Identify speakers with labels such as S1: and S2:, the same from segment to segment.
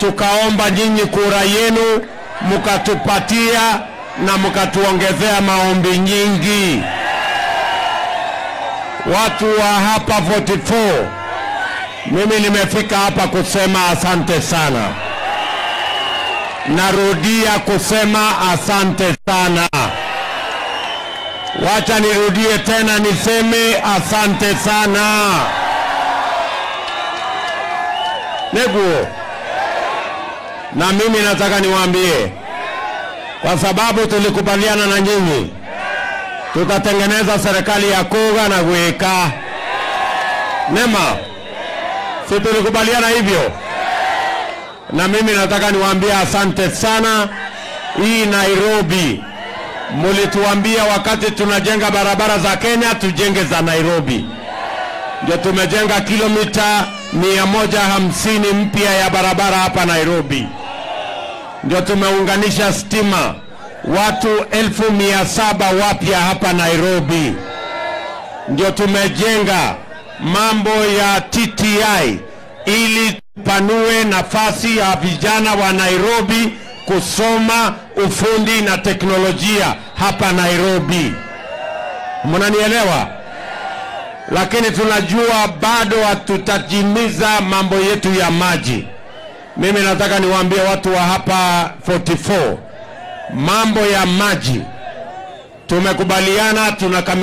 S1: tukaomba nyinyi kura yenu, mkatupatia na mkatuongezea maombi nyingi. Watu wa hapa 44, mimi nimefika hapa kusema asante sana. Narudia kusema asante sana. Wacha nirudie tena niseme asante sana. Neguo, na mimi nataka niwaambie, kwa sababu tulikubaliana na nyinyi, tutatengeneza serikali ya kuga na kuika nema, si tulikubaliana hivyo? Na mimi nataka niwaambie asante sana. Hii Nairobi mulituambia wakati tunajenga barabara za Kenya tujenge za Nairobi, ndio tumejenga kilomita mia moja hamsini mpya ya barabara hapa Nairobi, ndio tumeunganisha stima watu elfu mia saba wapya hapa Nairobi, ndio tumejenga mambo ya TTI ili tupanue nafasi ya vijana wa Nairobi kusoma ufundi na teknolojia hapa Nairobi. Mnanielewa? Lakini tunajua bado hatutatimiza mambo yetu ya maji. Mimi nataka niwaambie watu wa hapa 44 mambo ya maji tumekubaliana, tunakami,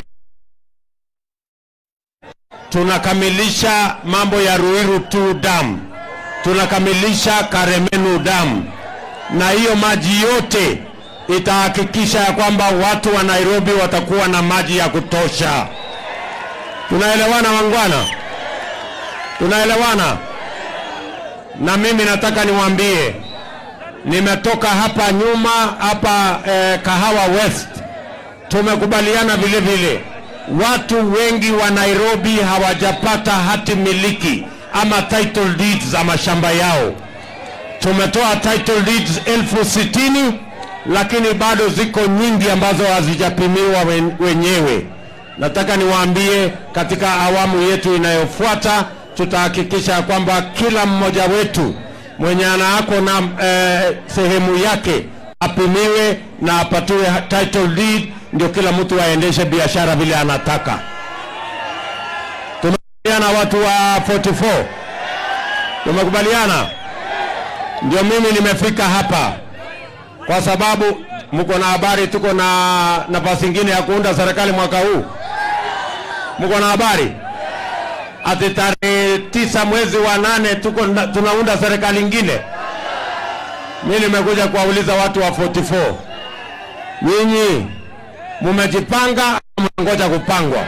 S1: tunakamilisha mambo ya Ruiru 2 dam, tunakamilisha Karemenu dam, na hiyo maji yote itahakikisha ya kwamba watu wa Nairobi watakuwa na maji ya kutosha. Tunaelewana wangwana? Tunaelewana? Na mimi nataka niwaambie, nimetoka hapa nyuma hapa eh, Kahawa West, tumekubaliana vile vile, watu wengi wa Nairobi hawajapata hati miliki ama title deeds za mashamba yao. Tumetoa title deeds elfu sitini lakini bado ziko nyingi ambazo hazijapimiwa wen, wenyewe. Nataka niwaambie katika awamu yetu inayofuata tutahakikisha kwamba kila mmoja wetu mwenye anaako na eh, sehemu yake apimiwe na apatiwe title deed, ndio kila mtu aendeshe biashara vile anataka. Tumekubaliana watu wa 44, tumekubaliana. Ndio mimi nimefika hapa kwa sababu mko na habari, tuko na nafasi ingine ya kuunda serikali mwaka huu. Mko na habari ati tarehe tisa mwezi wa nane tuko na, tunaunda serikali ingine. Mimi nimekuja kuwauliza watu wa 44, nyinyi mumejipanga au mnangoja kupangwa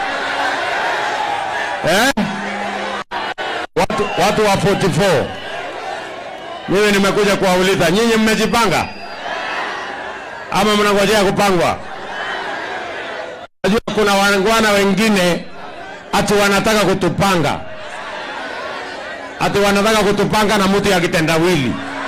S1: eh? Watu, watu wa 44 mimi nimekuja kuwauliza nyinyi, mmejipanga ama mnangojea kupangwa? Najua kuna wangwana wengine ati wanataka kutupanga, ati wanataka kutupanga na mtu ya kitendawili,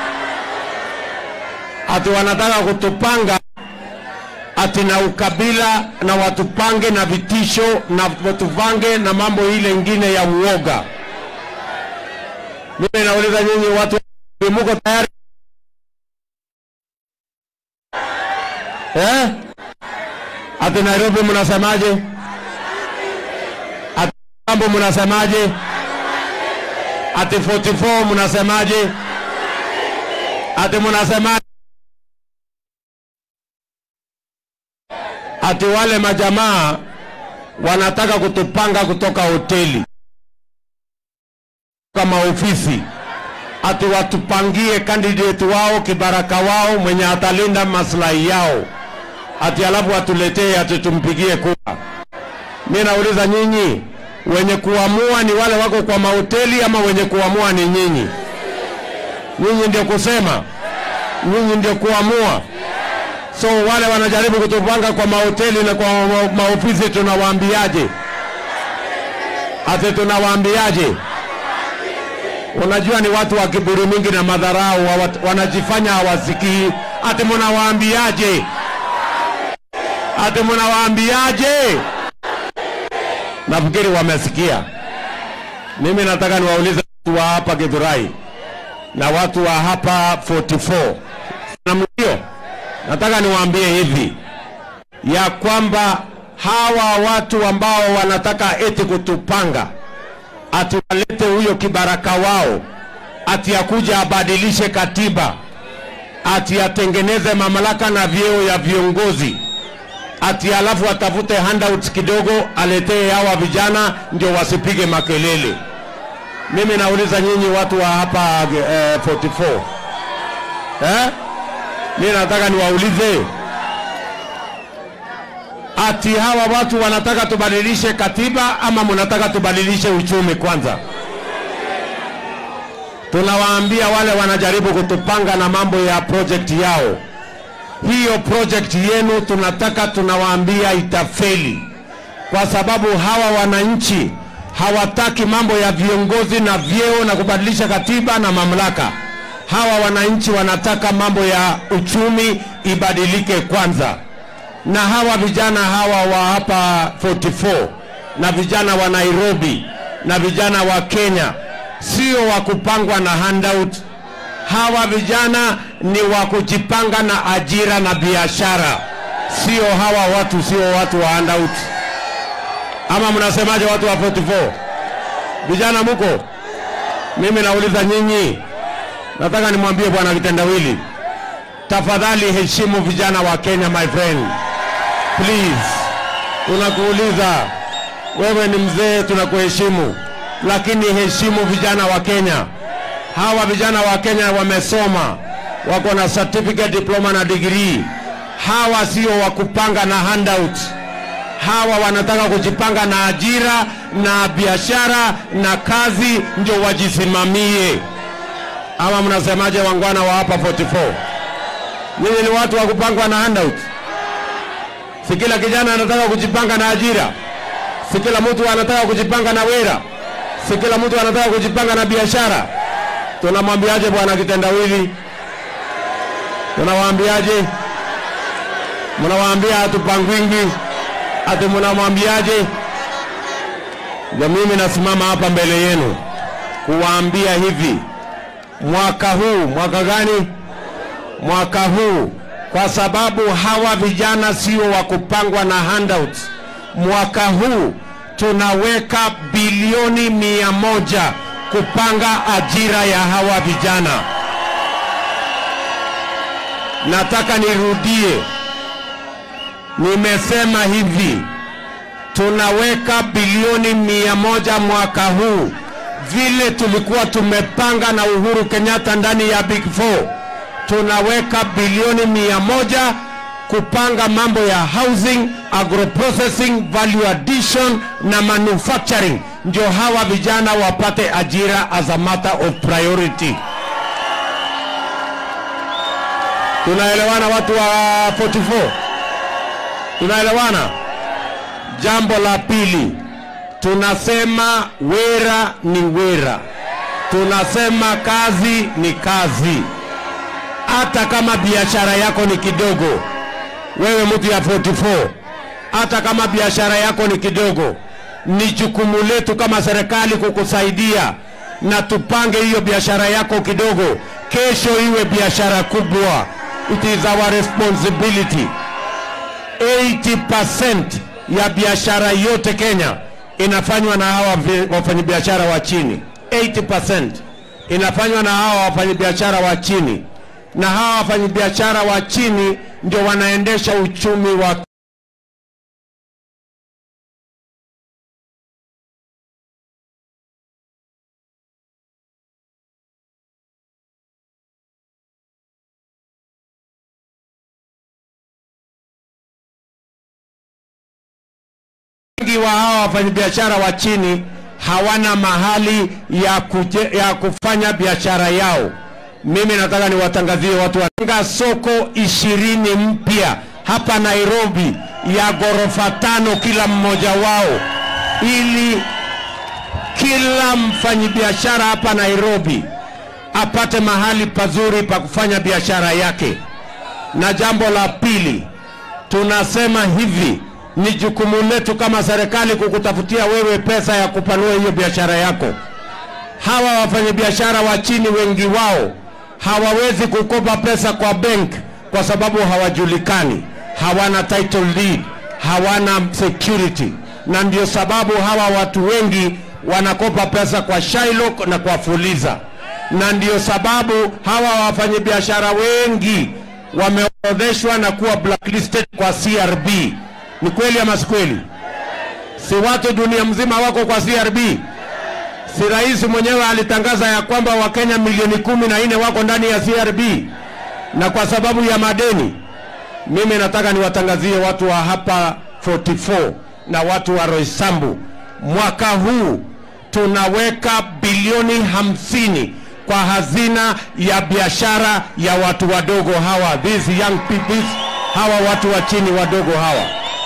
S1: ati wanataka kutupanga ati na ukabila na watupange na vitisho na watupange na mambo ile ingine ya uoga. Mimi nauliza nyinyi watu muko tayari eh? Ati Nairobi mnasemaje? Ati Mambo mnasemaje? Ati 44 mnasemaje? Ati mnasemaje? Ati wale majamaa wanataka kutupanga kutoka hoteli kama ofisi ati watupangie candidate wao kibaraka wao mwenye atalinda maslahi yao, ati alafu watuletee ati tumpigie kura. Mimi nauliza nyinyi, wenye kuamua ni wale wako kwa mahoteli ama wenye kuamua ni nyinyi? Nyinyi ndio kusema, nyinyi ndio kuamua. So wale wanajaribu kutupanga kwa mahoteli na kwa ma- maofisi, tunawaambiaje? Ati tunawaambiaje? Unajua ni watu wa kiburi mingi na madharau, hawa- wanajifanya hawasikii. Ati mnawaambiaje? Ati mnawaambiaje? Nafikiri wamesikia. Mimi nataka niwaulize watu wa hapa Githurai, na watu wa hapa 44 namna hiyo, nataka niwaambie hivi ya kwamba hawa watu ambao wanataka eti kutupanga ati walete huyo kibaraka wao ati akuja abadilishe katiba ati atengeneze mamlaka na vyeo ya viongozi ati alafu atafute handouts kidogo aletee hawa vijana ndio wasipige makelele. Mimi nauliza nyinyi watu wa hapa eh, 44 eh? Mimi nataka niwaulize ati hawa watu wanataka tubadilishe katiba ama mnataka tubadilishe uchumi kwanza? Tunawaambia wale wanajaribu kutupanga na mambo ya project yao, hiyo project yenu tunataka, tunawaambia itafeli, kwa sababu hawa wananchi hawataki mambo ya viongozi na vyeo na kubadilisha katiba na mamlaka. Hawa wananchi wanataka mambo ya uchumi ibadilike kwanza na hawa vijana hawa wa hapa 44 na vijana wa Nairobi na vijana wa Kenya sio wa kupangwa na handout. Hawa vijana ni wa kujipanga na ajira na biashara, sio hawa watu, sio watu wa handout. Ama mnasemaje, watu wa 44? Vijana muko? Mimi nauliza nyinyi, nataka nimwambie bwana kitendawili, tafadhali heshimu vijana wa Kenya, my friend please. Tunakuuliza wewe, ni mzee, tunakuheshimu, lakini heshimu vijana wa Kenya. Hawa vijana wa Kenya wamesoma, wako na certificate, diploma na degree. Hawa sio wa kupanga na handout. Hawa wanataka kujipanga na ajira na biashara na kazi, ndio wajisimamie. Ama mnasemaje, wangwana wa hapa 44? Nyinyi ni watu wa kupangwa na handout? Si kila kijana anataka kujipanga na ajira, si kila mtu anataka kujipanga na wera, si kila mtu anataka kujipanga na biashara. Tunamwambiaje bwana kitendawili? Tunawaambiaje? Mnawaambia hatupangwingi, ati mnamwambiaje? Ndio mimi nasimama hapa mbele yenu kuwaambia hivi, mwaka huu, mwaka gani? Mwaka huu kwa sababu hawa vijana sio wa kupangwa na handouts. Mwaka huu tunaweka bilioni mia moja kupanga ajira ya hawa vijana. Nataka nirudie, nimesema hivi, tunaweka bilioni mia moja mwaka huu vile tulikuwa tumepanga na Uhuru Kenyatta ndani ya Big Four tunaweka bilioni mia moja kupanga mambo ya housing, agroprocessing, value addition na manufacturing, ndio hawa vijana wapate ajira as a matter of priority. Tunaelewana watu wa 44? Tunaelewana? Jambo la pili, tunasema wera ni wera, tunasema kazi ni kazi hata kama biashara yako ni kidogo, wewe mtu ya 44, hata kama biashara yako ni kidogo, ni jukumu letu kama serikali kukusaidia na tupange hiyo biashara yako kidogo, kesho iwe biashara kubwa. It is our responsibility. 80% ya biashara yote Kenya inafanywa na hawa wafanyabiashara wa chini. 80% inafanywa na hawa wafanyabiashara wa chini na hawa wafanyabiashara wa chini ndio wanaendesha uchumi wa wengi wa hawa wafanyabiashara wa chini hawana mahali ya, kuje, ya kufanya biashara yao. Mimi nataka niwatangazie watu wa soko ishirini mpya hapa Nairobi ya ghorofa tano kila mmoja wao, ili kila mfanyabiashara hapa Nairobi apate mahali pazuri pa kufanya biashara yake. Na jambo la pili, tunasema hivi, ni jukumu letu kama serikali kukutafutia wewe pesa ya kupanua hiyo biashara yako. hawa wafanyabiashara wa chini wengi wao hawawezi kukopa pesa kwa bank kwa sababu hawajulikani, hawana title deed, hawana security, na ndio sababu hawa watu wengi wanakopa pesa kwa Shylock na kwa Fuliza, na ndio sababu hawa wafanyabiashara wengi wameorodheshwa na kuwa blacklisted kwa CRB. Ni kweli ama si kweli? Si watu dunia mzima wako kwa CRB? Si rais mwenyewe alitangaza ya kwamba Wakenya milioni kumi na nne wako ndani ya CRB na kwa sababu ya madeni. Mimi nataka niwatangazie watu wa hapa 44 na watu wa Roysambu, mwaka huu tunaweka bilioni hamsini kwa hazina ya biashara ya watu wadogo hawa, these young people, hawa watu wa chini wadogo hawa.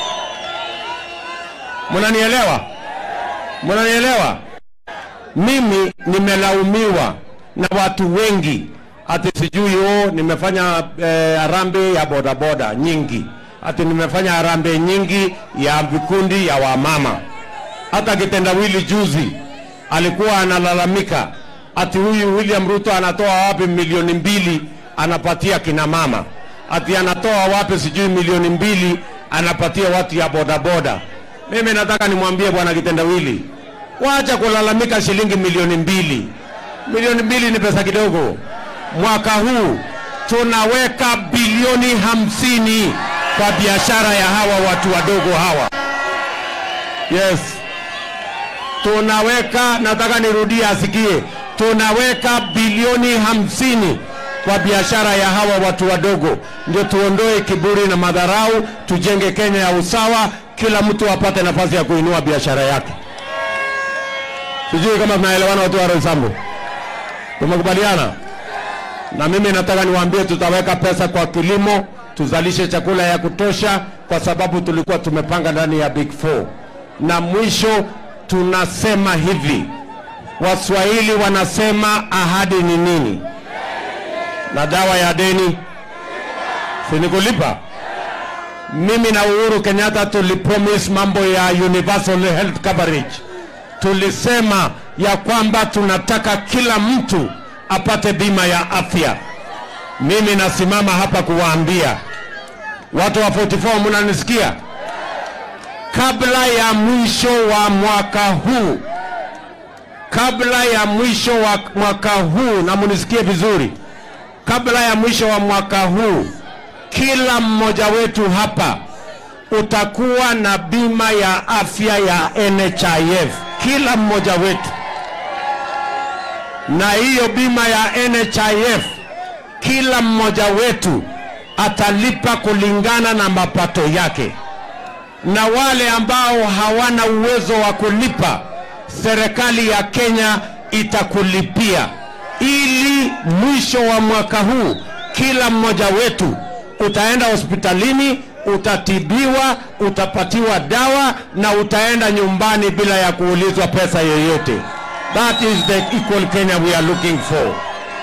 S1: Mnanielewa? Mnanielewa? Mimi nimelaumiwa na watu wengi ati sijui oh, nimefanya eh, harambee ya bodaboda nyingi, ati nimefanya harambee nyingi ya vikundi ya wamama. Hata kitendawili juzi alikuwa analalamika ati huyu William Ruto anatoa wapi milioni mbili anapatia kina mama, ati anatoa wapi sijui milioni mbili anapatia watu ya bodaboda. Mimi nataka nimwambie bwana kitendawili, wacha kulalamika shilingi milioni mbili. Milioni mbili ni pesa kidogo. Mwaka huu tunaweka bilioni hamsini kwa biashara ya hawa watu wadogo hawa. Yes, tunaweka, nataka nirudie asikie, tunaweka bilioni hamsini kwa biashara ya hawa watu wadogo, ndio tuondoe kiburi na madharau, tujenge Kenya ya usawa, kila mtu apate nafasi ya kuinua biashara yake. Sijui kama tunaelewana watu wa Roysambu, tumekubaliana? Na mimi nataka niwaambie, tutaweka pesa kwa kilimo, tuzalishe chakula ya kutosha, kwa sababu tulikuwa tumepanga ndani ya Big Four. Na mwisho tunasema hivi, Waswahili wanasema ahadi ni nini? Na dawa ya deni si ni kulipa. Mimi na Uhuru Kenyatta tulipromise mambo ya universal health coverage. Tulisema ya kwamba tunataka kila mtu apate bima ya afya. Mimi nasimama hapa kuwaambia watu wa 44, mnanisikia? Kabla ya mwisho wa mwaka huu, kabla ya mwisho wa mwaka huu, na munisikie vizuri, kabla ya mwisho wa mwaka huu, kila mmoja wetu hapa utakuwa na bima ya afya ya NHIF, kila mmoja wetu na hiyo bima ya NHIF kila mmoja wetu atalipa kulingana na mapato yake, na wale ambao hawana uwezo wa kulipa, serikali ya Kenya itakulipia, ili mwisho wa mwaka huu kila mmoja wetu utaenda hospitalini, utatibiwa, utapatiwa dawa na utaenda nyumbani bila ya kuulizwa pesa yoyote. That is the equal Kenya we are looking for.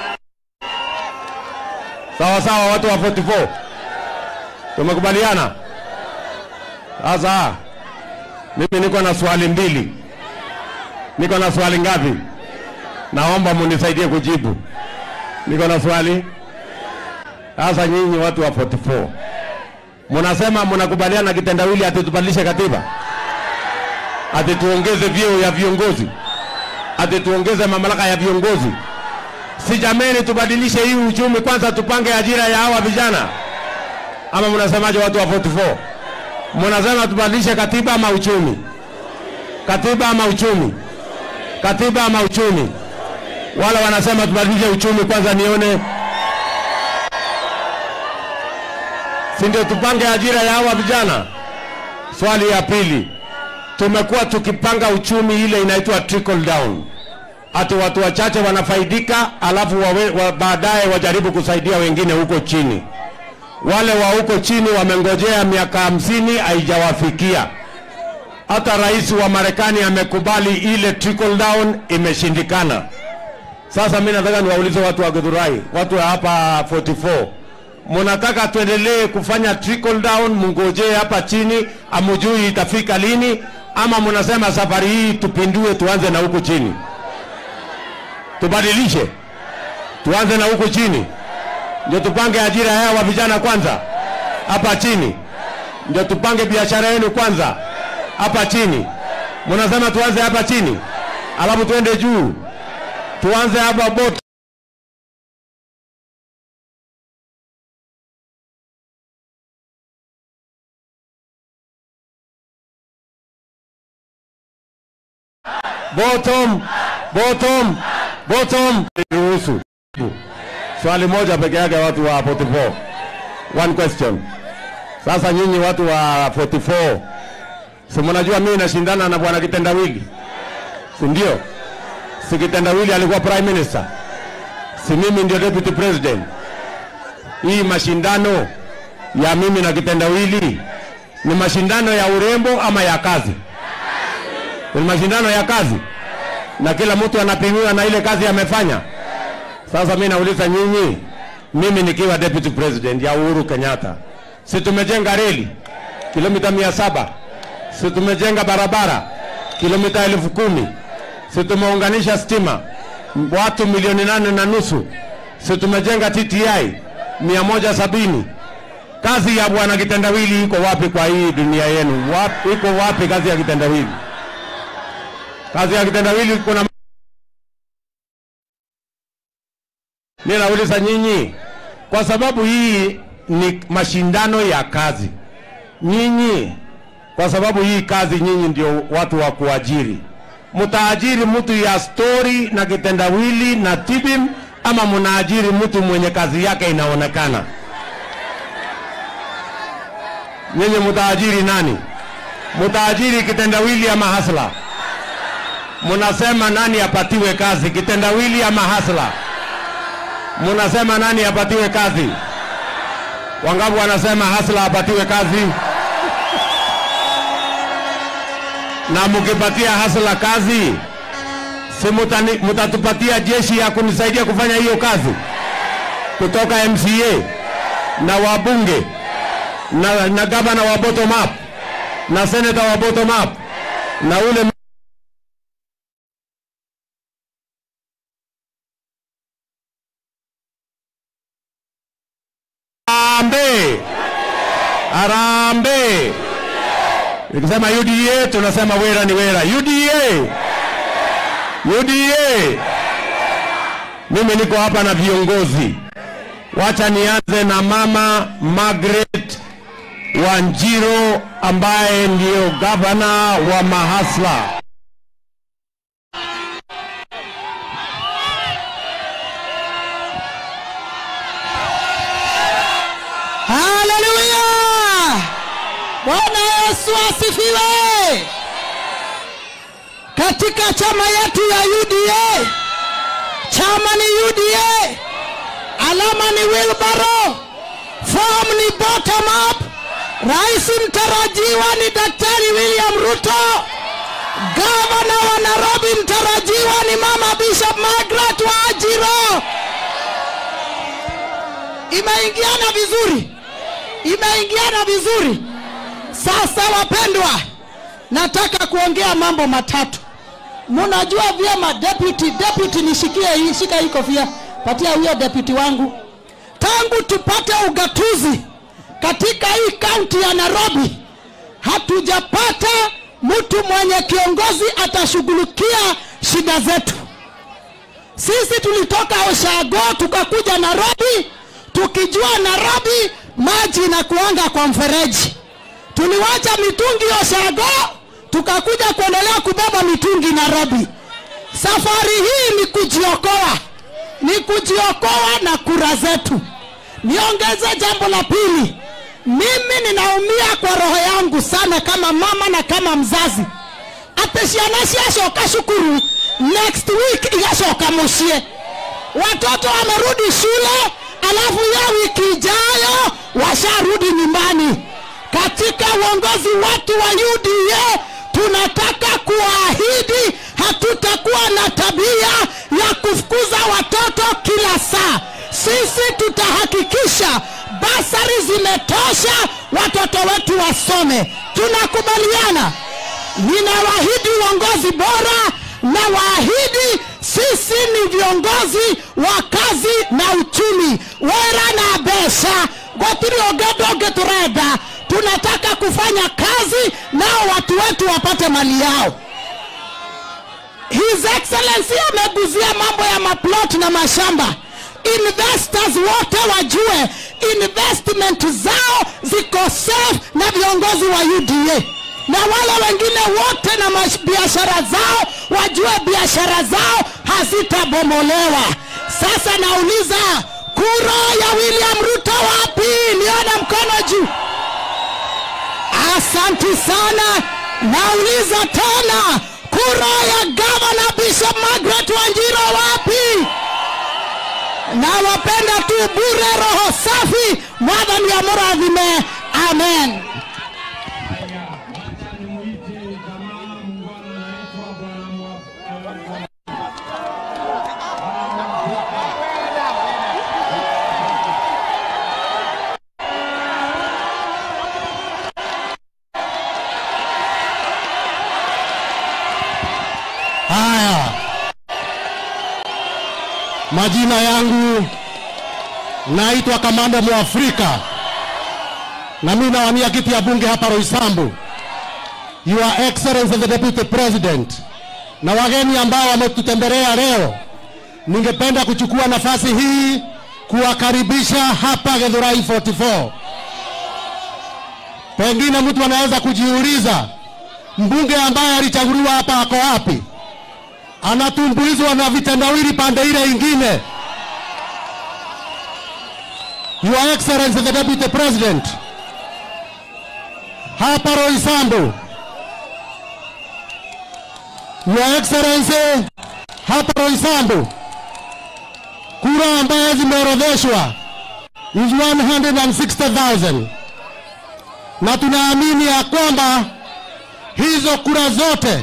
S1: Sawa sawa, watu wa 44 tumekubaliana. Sasa mimi niko na swali mbili. Niko na swali ngapi? Naomba munisaidie kujibu. Niko na swali. Sasa nyinyi watu wa 44 munasema munakubaliana na kitendawili ati tubadilishe katiba, ati tuongeze vyeo ya viongozi ati tuongeze mamlaka ya viongozi. Si jameni, tubadilishe hii uchumi kwanza, tupange ajira ya hawa vijana, ama mnasemaje watu wa 44? Mnasema tubadilishe katiba ama uchumi? Katiba ama uchumi? Katiba ama uchumi? Wala wanasema tubadilishe uchumi kwanza, nione, si ndio tupange ajira ya hawa vijana? Swali ya pili, tumekuwa tukipanga uchumi ile inaitwa trickle down, ati watu wachache wanafaidika, alafu wawe, wa, baadaye wajaribu kusaidia wengine huko chini. Wale wa huko chini wamengojea miaka hamsini haijawafikia. Hata rais wa Marekani amekubali ile trickle down, imeshindikana. Sasa mimi nataka niwaulize watu wa Githurai, watu wa hapa 44 munataka tuendelee kufanya trickle down, mungojee hapa chini, amujui itafika lini, ama munasema safari hii tupindue, tuanze na huku chini? Tubadilishe, tuanze na huku chini, ndio tupange ajira ya wa vijana kwanza hapa chini, ndio tupange biashara yenu kwanza hapa chini. Mnasema tuanze hapa chini, alafu tuende juu, tuanze hapa bot bottom bottom bottom. Ruhusu swali moja peke yake, watu wa 44 one question. Sasa nyinyi watu wa 44 si mnajua mimi nashindana na bwana Kitendawili, si ndio? Si Kitendawili alikuwa prime minister, si mimi ndio deputy president. Hii mashindano ya mimi na Kitendawili ni mashindano ya urembo ama ya kazi? Ni mashindano ya kazi, na kila mtu anapimiwa na ile kazi amefanya. Sasa mimi nauliza nyinyi, mimi nikiwa deputy president ya Uhuru Kenyatta, si tumejenga reli kilomita mia saba si tumejenga barabara kilomita elfu kumi si tumeunganisha stima watu milioni nane na nusu si tumejenga TTI mia moja sabini kazi ya bwana kitendawili iko wapi kwa hii dunia yenu wapi, iko wapi kazi ya kitendawili kazi ya kitendawili kuna mimi nauliza nyinyi kwa sababu hii ni mashindano ya kazi nyinyi kwa sababu hii kazi nyinyi ndio watu wa kuajiri. Mtaajiri mtu ya stori na kitendawili na tibim, ama mnaajiri mtu mwenye kazi yake inaonekana? Nyinyi mtaajiri nani? Mtaajiri kitendawili ama hasla? Mnasema nani apatiwe kazi, kitendawili ama hasla? Mnasema nani apatiwe kazi? Wangapi wanasema hasla apatiwe kazi? na mkipatia hasla kazi, si mutani- mutatupatia jeshi ya kunisaidia kufanya hiyo kazi kutoka MCA na wabunge na, na gavana wa bottom up na seneta wa bottom up na ule Arambe, Arambe. Nikisema UDA tunasema wera ni wera. UDA, UDA. Mimi niko hapa na viongozi. Wacha nianze na mama Margaret Wanjiro ambaye ndio gavana wa Mahasla.
S2: Haleluya! Bwana Yesu asifiwe. Katika chama yetu ya UDA, chama ni UDA, alama ni wheelbarrow, form ni bottom up. Rais mtarajiwa ni Daktari William Ruto. Gavana wa Nairobi mtarajiwa ni Mama Bishop Margaret Wajiro. Imeingiana vizuri, imeingiana vizuri. Sasa wapendwa, nataka kuongea mambo matatu. Mnajua vyema deputy, deputy nishikie hii, shika hii kofia, patia huyo deputy wangu. Tangu tupate ugatuzi katika hii kaunti ya Nairobi, hatujapata mtu mwenye kiongozi atashughulikia shida zetu. Sisi tulitoka Oshago tukakuja Nairobi, tukijua Nairobi maji inakuanga kwa mfereji. Tuliwacha mitungi Oshago, tukakuja kuendelea kubeba mitungi Nairobi. Safari hii ni kujiokoa, ni kujiokoa na kura zetu. Niongeze jambo la pili, mimi ninaumia kwa roho yangu sana kama mama na kama mzazi ate ciana ciacoka cukuru next week igacoka mucie watoto wamerudi shule alafu ya wiki ijayo washarudi nyumbani katika uongozi watu wa uda tunataka kuahidi hatutakuwa na tabia ya kufukuza watoto kila saa sisi tutahakikisha basari zimetosha watoto wetu wasome tunakubaliana ninawaahidi uongozi bora na waahidi sisi ni viongozi wa kazi na uchumi wera na besha gotiri ongedoge turenda tunataka kufanya kazi nao watu wetu wapate mali yao his excellency ameguzia mambo ya maplot na mashamba investors wote wajue investment zao ziko safe na viongozi wa uda na wale wengine wote na mash- biashara zao wajue biashara zao hazitabomolewa sasa nauliza kura ya william ruto wapi nione mkono juu asanti sana nauliza tena kura ya gavana bishop margaret wanjiro wapi nawapenda tu bure roho safi mwathani amurathime amen
S3: Haya, majina yangu naitwa Kamanda Mwafrika na mimi nawania kiti ya bunge hapa Roysambu. Your Excellency the Deputy President na wageni ambao wametutembelea leo, ningependa kuchukua nafasi hii kuwakaribisha hapa Githurai 44. Pengine mtu anaweza kujiuliza mbunge ambaye alichaguliwa hapa ako wapi? anatumbuizwa na vitendawili pande ile ingine. Your Excellency the Deputy President, hapa Roysambu, Your Excellency, hapa Roysambu, kura ambaye zimeorodheshwa is 160,000 na tunaamini ya kwamba hizo kura zote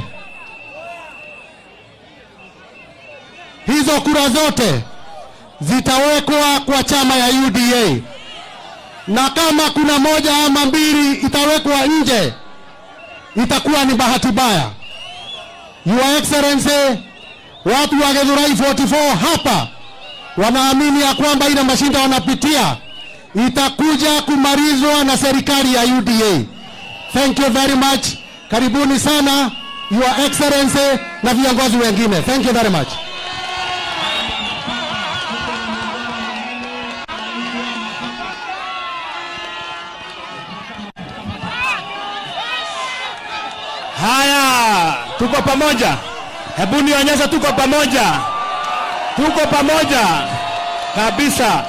S3: hizo kura zote zitawekwa kwa chama ya UDA, na kama kuna moja ama mbili itawekwa nje, itakuwa ni bahati mbaya. Your Excellency, watu wa Githurai 44 hapa wanaamini ya kwamba ile mashinda wanapitia itakuja kumalizwa na serikali ya UDA. Thank you very much. Karibuni sana Your Excellency na viongozi wengine. Thank you very much.
S1: Haya, tuko pamoja. Hebu nionyeshe tuko pamoja, tuko pamoja kabisa.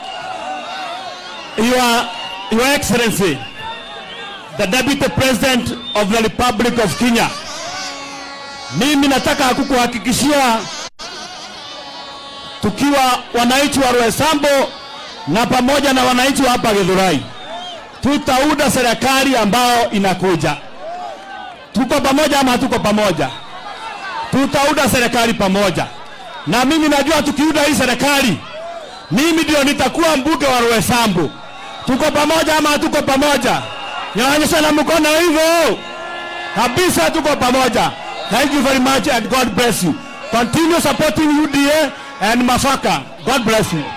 S1: Your, Your Excellency, the Deputy President of the Republic of Kenya, mimi nataka kukuhakikishia tukiwa wananchi wa Roysambu na pamoja na wananchi wa hapa Githurai, tutaunda serikali ambayo inakuja tuko pamoja ama hatuko pamoja? Tutaunda serikali pamoja, na mimi najua tukiunda hii serikali, mimi ndio nitakuwa mbunge wa Roysambu. Tuko pamoja ama hatuko pamoja? Nyonyesha na mkono hivyo kabisa, tuko pamoja. Thank you very much and God bless you. Continue supporting UDA and Mafaka. God bless you.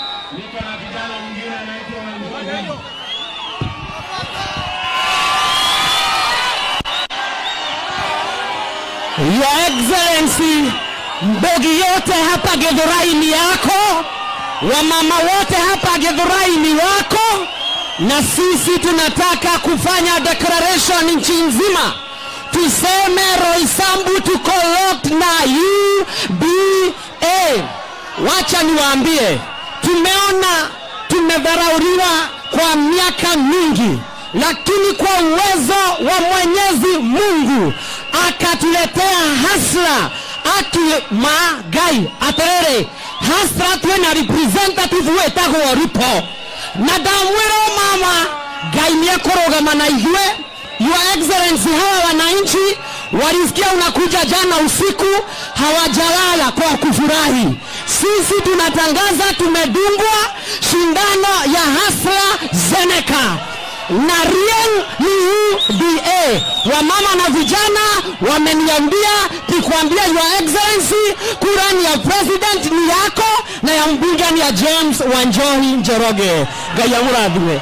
S2: Your Excellency, mbogi yote hapa Githurai ni yako, wamama wote hapa Githurai ni wako, na sisi tunataka kufanya declaration nchi nzima, tuseme Roysambu tuko locked na UBA. Wacha niwaambie, tumeona tumedharauliwa kwa miaka mingi, lakini kwa uwezo wa Mwenyezi Mungu akatuletea hasla aki magai aterere hasra twena representative wetagwo ruto na ndamwĩra mama ngai nĩekũrũgama na ithuĩ your excellency hawa wananchi walisikia unakuja jana usiku hawajalala kwa kufurahi sisi tunatangaza tumedungwa shindano ya hasla zeneka na Rieng ni UDA. Wamama na vijana wameniambia nikwambia, Your Excellency, kura ni ya president ni yako na ya mbunge ni ya James Wanjohi Njoroge. Ngai amurathime.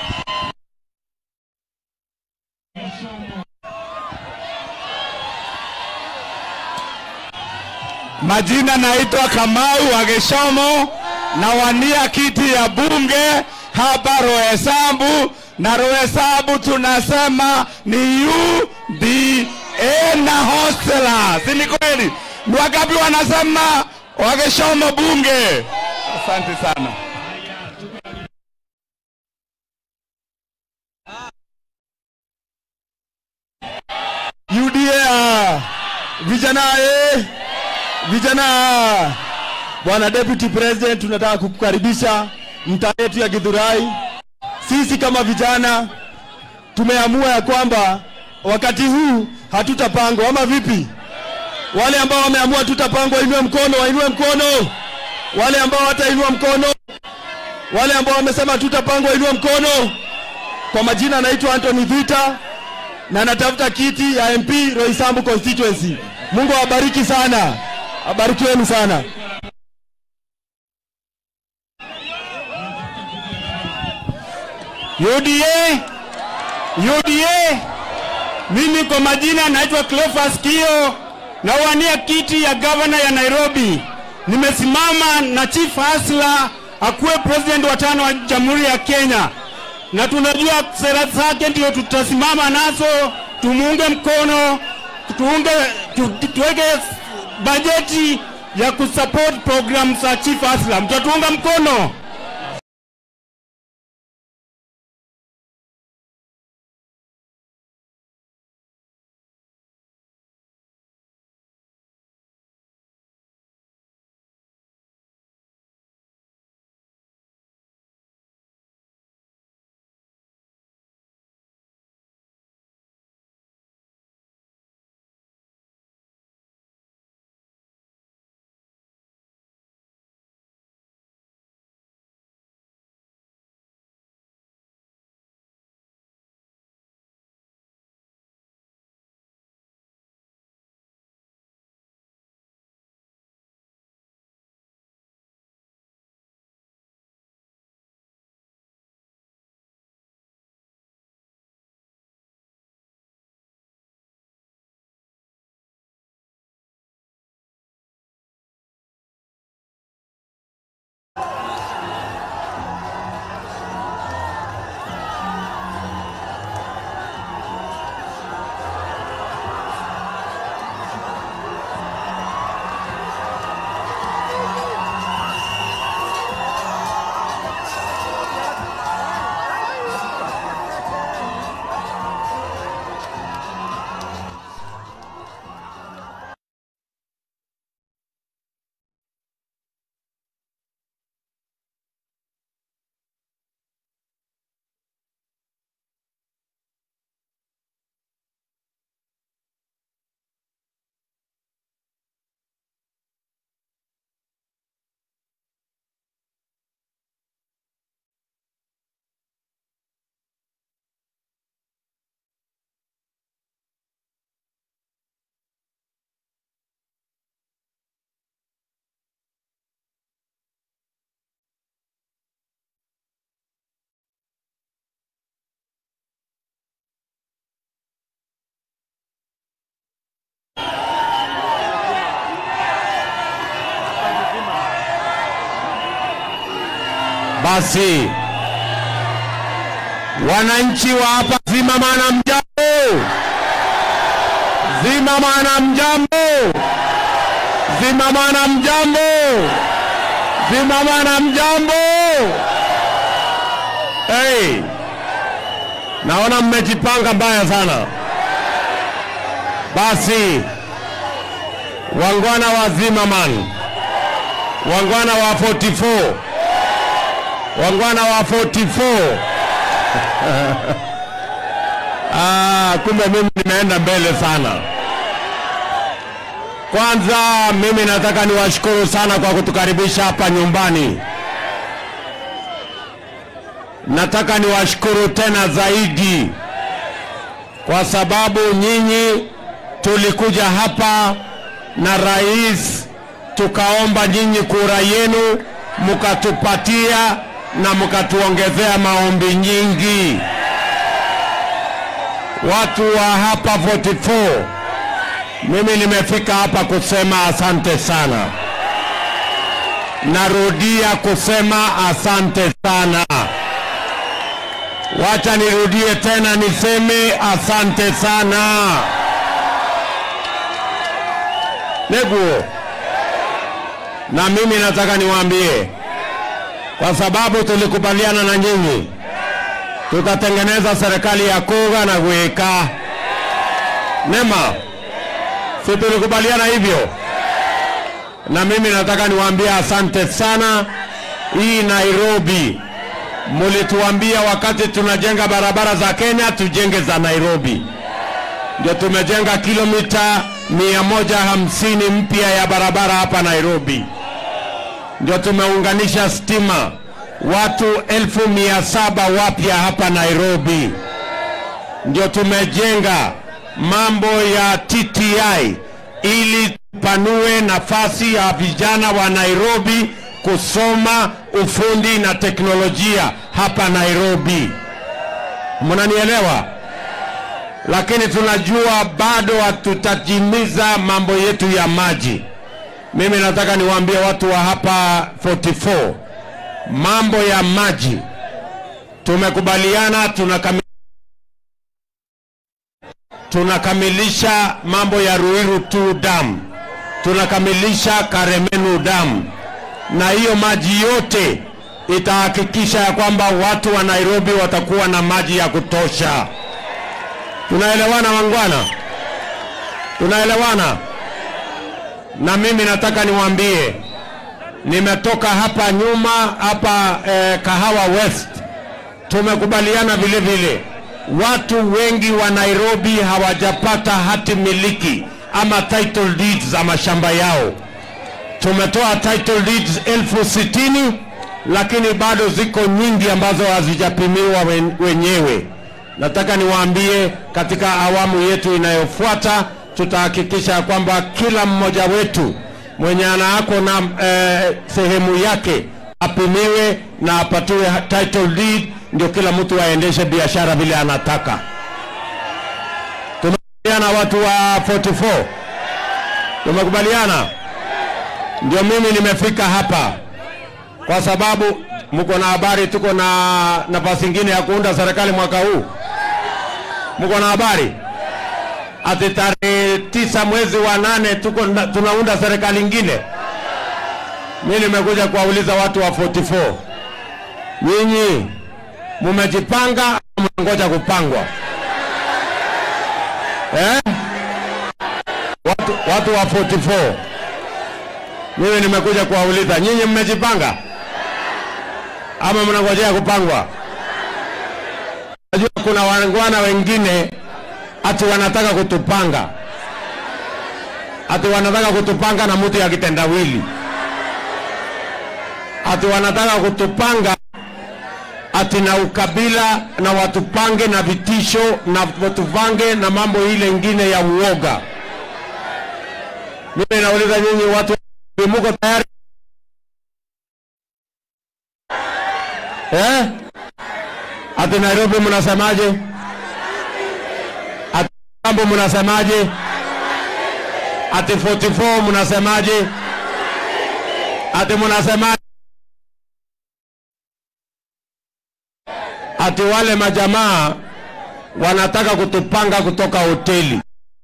S1: Majina naitwa Kamau wa Geshomo, nawania kiti ya bunge hapa Roysambu, na Roysambu tunasema ni UDA na hostela, si ni kweli? Ni wangapi wanasema wa Geshomo bunge? Asante sana. UDA vijana eh, vijana bwana deputy president tunataka kukukaribisha mtaa yetu ya Githurai sisi kama vijana tumeamua ya kwamba wakati huu hatutapangwa ama vipi wale ambao wameamua tutapangwa wainue mkono wainue mkono wale ambao hatainua mkono wale ambao wamesema tutapangwa wainue mkono kwa majina anaitwa Anthony Vita na natafuta kiti ya MP Roysambu constituency. Mungu awabariki sana, abarikiweni sana. UDA, UDA, mimi kwa majina naitwa Cleophas Kio, nawania kiti ya gavana ya Nairobi. Nimesimama na Chief Hasla akuwe president wa tano wa Jamhuri ya Kenya na tunajua sera zake ndio tutasimama nazo, tumuunge mkono, tuunge tu, tuweke bajeti ya kusupport program za Chief Aslam. Mtatuunga mkono? Basi wananchi wa hapa Zimamana, mjambo? Zimamana, mjambo? Zimamana, mjambo? Zimamana, mjambo? Hey, naona mmejipanga mbaya sana. Basi wangwana wa Zimmerman, wangwana wa 44 wangwana wa 44 ah, kumbe mimi nimeenda mbele sana. Kwanza mimi nataka niwashukuru sana kwa kutukaribisha hapa nyumbani. nataka niwashukuru tena zaidi kwa sababu nyinyi tulikuja hapa na rais tukaomba nyinyi kura yenu, mkatupatia na mkatuongezea maombi nyingi. Watu wa hapa 44 mimi nimefika hapa kusema asante sana. Narudia kusema asante sana. Wacha nirudie tena niseme asante sana. Neguo, na mimi nataka niwaambie, kwa sababu tulikubaliana na nyinyi, tutatengeneza serikali ya kuga na kuika nema, si tulikubaliana hivyo? Na mimi nataka niwaambie asante sana. Hii Nairobi mulituambia wakati tunajenga barabara za Kenya tujenge za Nairobi, ndio tumejenga kilomita mia moja hamsini mpya ya barabara hapa Nairobi, ndio tumeunganisha stima watu elfu mia saba wapya hapa Nairobi, ndio tumejenga mambo ya TTI ili tupanue nafasi ya vijana wa Nairobi kusoma ufundi na teknolojia hapa Nairobi. Mnanielewa? Lakini tunajua bado hatutatimiza mambo yetu ya maji. Mimi nataka niwaambie watu wa hapa 44 mambo ya maji tumekubaliana, tunakami, tunakamilisha mambo ya Ruiru 2 dam, tunakamilisha Karemenu dam na hiyo maji yote itahakikisha ya kwamba watu wa Nairobi watakuwa na maji ya kutosha. Tunaelewana wangwana? Tunaelewana? Na mimi nataka niwaambie, nimetoka hapa nyuma hapa eh, Kahawa West, tumekubaliana vile vile, watu wengi wa Nairobi hawajapata hati miliki ama title deeds za mashamba yao tumetoa title deeds elfu sitini lakini bado ziko nyingi ambazo hazijapimiwa wen, wenyewe. Nataka niwaambie katika awamu yetu inayofuata tutahakikisha kwamba kila mmoja wetu mwenye anaako na eh, sehemu yake apimiwe na apatiwe title deed, ndio kila mtu aendeshe biashara vile anataka. Tumekubaliana watu wa 44, tumekubaliana ndio mimi nimefika hapa kwa sababu mko na habari, tuko na nafasi ingine ya kuunda serikali mwaka huu. Mko na habari ati tarehe tisa mwezi wa nane tuko na, tunaunda serikali ingine. Mimi nimekuja kuwauliza watu wa 44, nyinyi mumejipanga au mnangoja kupangwa eh? Watu, watu wa 44 mimi nimekuja kuwauliza nyinyi, mmejipanga ama mnangojea kupangwa? Najua kuna wangwana wengine ati wanataka kutupanga, ati wanataka kutupanga na mtu ya kitendawili, ati wanataka kutupanga ati na ukabila na watupange na vitisho na watupange na mambo ile ingine ya uoga. Mimi nauliza nyinyi watu muko tayari eh? Ati Nairobi mnasemaje? Ati Kambo mnasemaje? Ati 44 mnasemaje? Ati mnasemaje? Ati wale majamaa wanataka kutupanga kutoka hoteli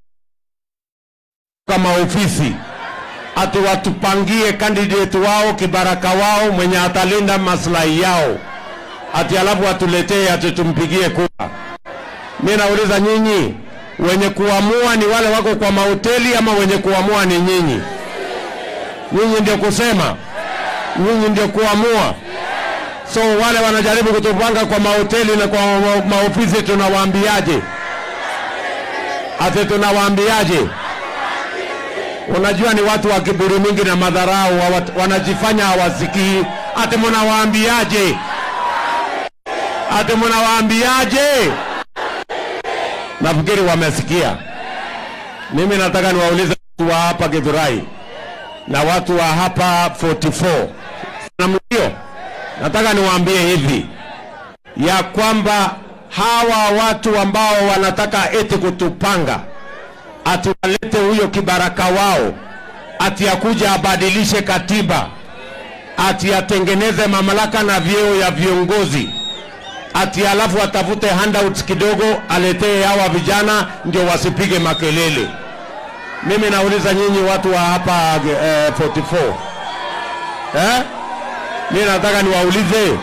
S1: kama ofisi ati watupangie candidate wao kibaraka wao mwenye atalinda maslahi yao, ati alafu watuletee ati tumpigie kura. Mimi nauliza nyinyi, wenye kuamua ni wale wako kwa mahoteli ama wenye kuamua ni nyinyi? Nyinyi ndio kusema, nyinyi ndio kuamua. So wale wanajaribu kutupanga kwa mahoteli na kwa maofisi, tunawaambiaje? Ati tunawaambiaje? Unajua ni watu wa kiburi mingi na madharau, wanajifanya hawasikii. Ati mnawaambiaje? ati mnawaambiaje? Nafikiri wamesikia. Mimi nataka niwaulize watu wa hapa Githurai na watu wa hapa 44 namna hiyo, nataka niwaambie hivi ya kwamba hawa watu ambao wanataka eti kutupanga ati walete huyo kibaraka wao ati akuja abadilishe katiba ati atengeneze mamlaka na vyeo ya viongozi ati alafu atafute handouts kidogo aletee hawa vijana ndio wasipige makelele. Mimi nauliza nyinyi watu wa hapa eh, 44 eh? Mimi nataka niwaulize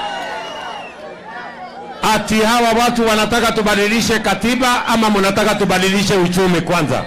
S1: ati hawa watu wanataka tubadilishe katiba ama mnataka tubadilishe uchumi kwanza?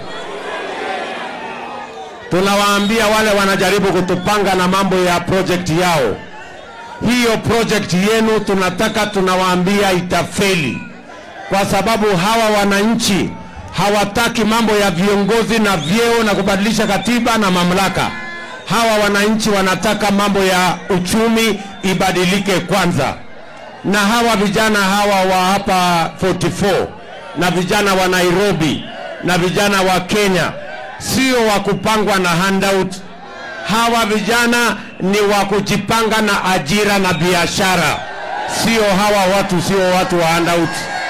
S1: Tunawaambia wale wanajaribu kutupanga na mambo ya project yao, hiyo project yenu tunataka, tunawaambia itafeli, kwa sababu hawa wananchi hawataki mambo ya viongozi na vyeo na kubadilisha katiba na mamlaka. Hawa wananchi wanataka mambo ya uchumi ibadilike kwanza na hawa vijana hawa wa hapa 44 na vijana wa Nairobi na vijana wa Kenya sio wa kupangwa na handout. Hawa vijana ni wa kujipanga na ajira na biashara, sio hawa watu, sio watu wa handout.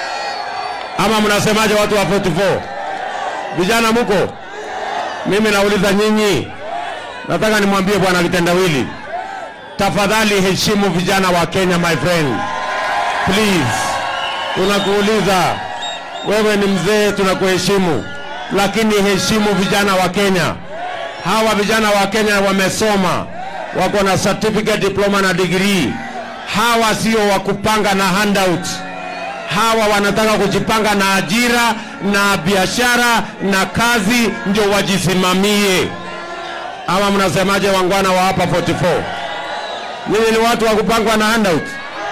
S1: Ama mnasemaje, watu wa 44? Vijana muko? Mimi nauliza nyinyi, nataka nimwambie bwana kitendawili, tafadhali heshimu vijana wa Kenya, my friend please. Tunakuuliza wewe, ni mzee, tunakuheshimu, lakini heshimu vijana wa Kenya. Hawa vijana wa Kenya wamesoma, wako na certificate, diploma na degree. Hawa sio wa kupanga na handout. Hawa wanataka kujipanga na ajira na biashara na kazi, ndio wajisimamie. Ama mnasemaje, wangwana wa hapa 44? Nyinyi ni watu wa kupangwa na handout?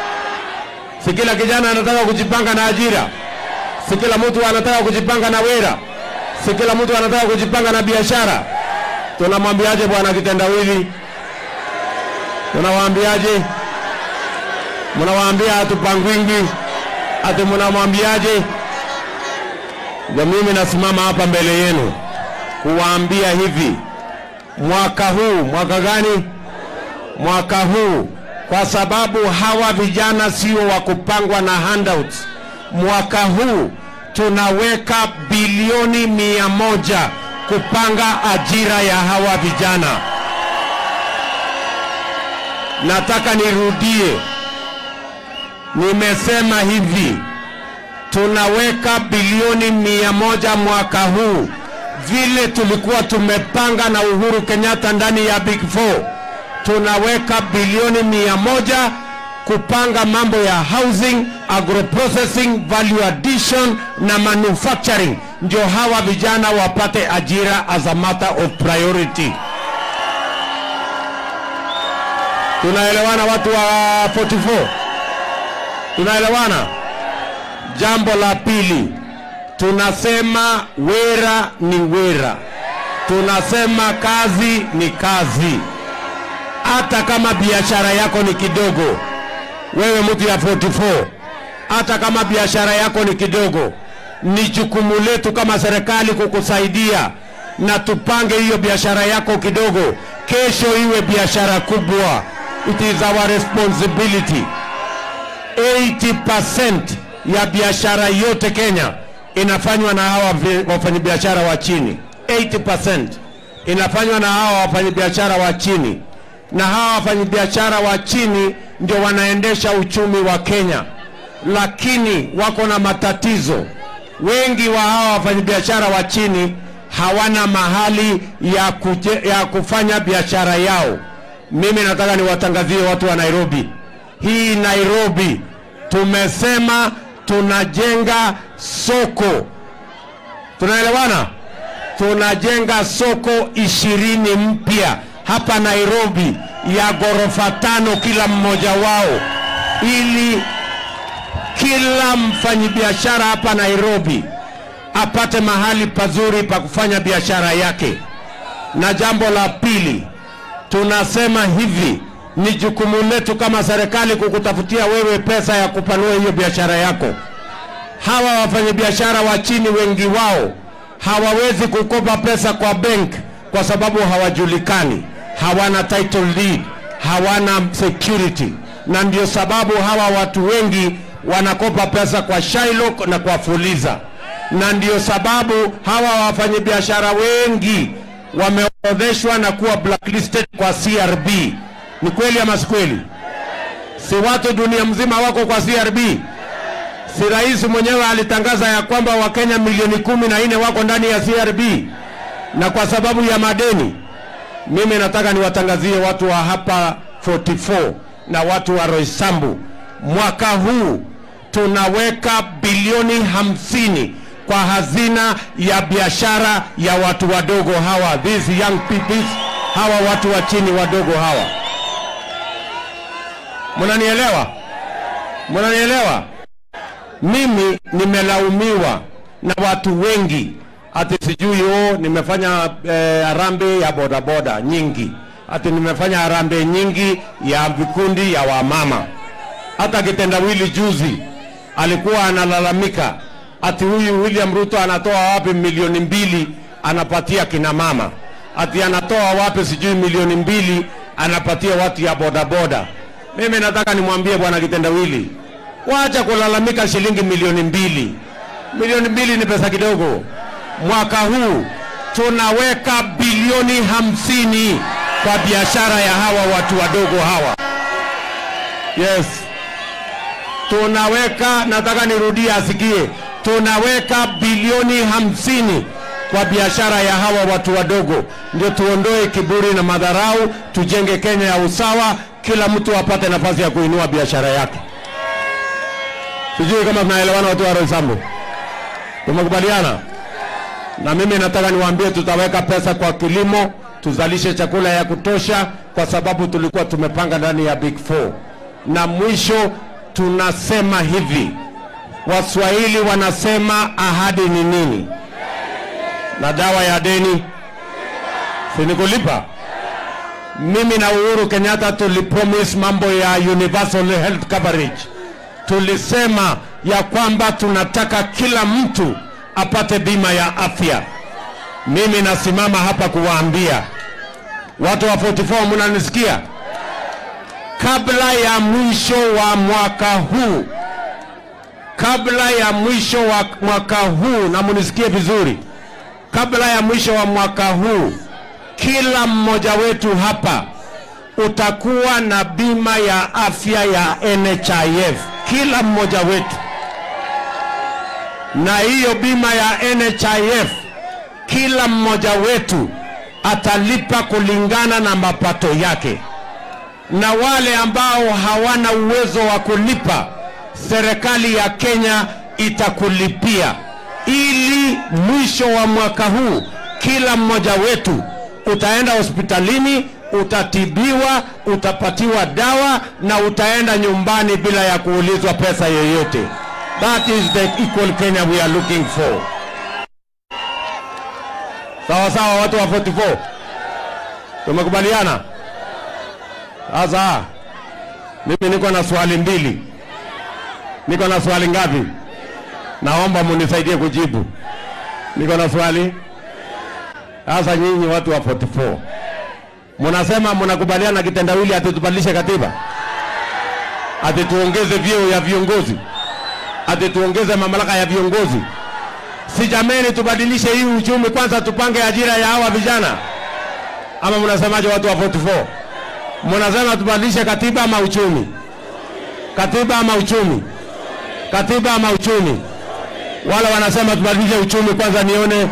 S1: Si kila kijana anataka kujipanga na ajira, si kila mtu anataka kujipanga na wera, si kila mtu anataka kujipanga na biashara. Tunamwambiaje bwana kitendawili? Tunawaambiaje? Mnawaambia hatupangwingi, ati mnamwambiaje? Ndio mimi nasimama hapa mbele yenu kuwaambia hivi, mwaka huu, mwaka gani? Mwaka huu kwa sababu hawa vijana sio wa kupangwa na handouts. Mwaka huu tunaweka bilioni mia moja kupanga ajira ya hawa vijana. Nataka nirudie, nimesema hivi, tunaweka bilioni mia moja mwaka huu vile tulikuwa tumepanga na Uhuru Kenyatta ndani ya Big Four tunaweka bilioni mia moja kupanga mambo ya housing, agroprocessing, value addition na manufacturing, ndio hawa vijana wapate ajira as a matter of priority. Tunaelewana watu wa 44? Tunaelewana? Jambo la pili, tunasema wera ni wera, tunasema kazi ni kazi hata kama biashara yako ni kidogo, wewe mtu ya 44, hata kama biashara yako ni kidogo, ni jukumu letu kama serikali kukusaidia na tupange hiyo biashara yako kidogo, kesho iwe biashara kubwa. It is our responsibility. 80% ya biashara yote Kenya inafanywa na hawa wafanyabiashara wa chini. 80% inafanywa na hawa wafanyabiashara wa chini na hawa wafanyabiashara wa chini ndio wanaendesha uchumi wa Kenya, lakini wako na matatizo. Wengi wa hawa wafanyabiashara wa chini hawana mahali ya, kuje, ya kufanya biashara yao. Mimi nataka niwatangazie watu wa Nairobi, hii Nairobi tumesema tunajenga soko, tunaelewana? Tunajenga soko ishirini mpya hapa Nairobi ya ghorofa tano kila mmoja wao, ili kila mfanyabiashara hapa Nairobi apate mahali pazuri pa kufanya biashara yake. Na jambo la pili, tunasema hivi, Ni jukumu letu kama serikali kukutafutia wewe pesa ya kupanua hiyo biashara yako. Hawa wafanyabiashara wa chini, wengi wao hawawezi kukopa pesa kwa bank kwa sababu hawajulikani, hawana title deed, hawana security, na ndio sababu hawa watu wengi wanakopa pesa kwa Shylock na kwa Fuliza, na ndio sababu hawa wafanyabiashara wengi wameorodheshwa na kuwa blacklisted kwa CRB. Ni kweli ama si kweli? Si watu dunia mzima wako kwa CRB? Si rais mwenyewe alitangaza ya kwamba Wakenya milioni kumi na nne wako ndani ya CRB na kwa sababu ya madeni. Mimi nataka niwatangazie watu wa hapa 44 na watu wa Roysambu, mwaka huu tunaweka bilioni hamsini kwa hazina ya biashara ya watu wadogo hawa, these young people, hawa watu wa chini wadogo hawa. Mnanielewa? Mnanielewa? Mimi nimelaumiwa na watu wengi ati sijui oh, nimefanya eh, harambee ya bodaboda nyingi, ati nimefanya harambee nyingi ya vikundi ya wamama. Hata kitendawili juzi alikuwa analalamika ati huyu William Ruto anatoa wapi milioni mbili anapatia kina mama, ati anatoa wapi sijui milioni mbili anapatia watu ya bodaboda. Mimi nataka nimwambie bwana kitendawili, wacha kulalamika shilingi milioni mbili. Milioni mbili ni pesa kidogo. Mwaka huu tunaweka bilioni hamsini kwa biashara ya hawa watu wadogo hawa. Yes, tunaweka, nataka nirudie asikie, tunaweka bilioni hamsini kwa biashara ya hawa watu wadogo, ndio tuondoe kiburi na madharau, tujenge Kenya ya usawa, kila mtu apate nafasi ya kuinua biashara yake. Sijui kama tunaelewana watu wa Roysambu, tumekubaliana? Na mimi nataka niwaambie, tutaweka pesa kwa kilimo, tuzalishe chakula ya kutosha, kwa sababu tulikuwa tumepanga ndani ya Big Four. Na mwisho tunasema hivi, Waswahili wanasema ahadi ni nini? Na dawa ya deni si ni kulipa. Mimi na Uhuru Kenyatta tulipromise mambo ya universal health coverage. Tulisema ya kwamba tunataka kila mtu apate bima ya afya. Mimi nasimama hapa kuwaambia watu wa 44, mnanisikia? Kabla ya mwisho wa mwaka huu, kabla ya mwisho wa mwaka huu, na munisikie vizuri, kabla ya mwisho wa mwaka huu, kila mmoja wetu hapa utakuwa na bima ya afya ya NHIF, kila mmoja wetu na hiyo bima ya NHIF kila mmoja wetu atalipa kulingana na mapato yake, na wale ambao hawana uwezo wa kulipa, serikali ya Kenya itakulipia, ili mwisho wa mwaka huu kila mmoja wetu utaenda hospitalini, utatibiwa, utapatiwa dawa na utaenda nyumbani bila ya kuulizwa pesa yoyote. That is the equal Kenya we are looking for. Sawa sawa, watu wa 44 tumekubaliana. Sasa mimi niko na swali mbili. Niko na swali ngapi? Naomba munisaidie kujibu. Niko na swali. Sasa nyinyi watu wa 44 munasema munakubaliana na kitendawili ati tubadilishe katiba, ati tuongeze vyeo ya viongozi ati tuongeze mamlaka ya viongozi. Si jameni, tubadilishe hii uchumi kwanza, tupange ajira ya hawa vijana, ama mnasemaje watu wa 44? Mnasema tubadilishe katiba ama uchumi? Katiba ama uchumi? Katiba ama uchumi? Wala wanasema tubadilishe uchumi kwanza, nione,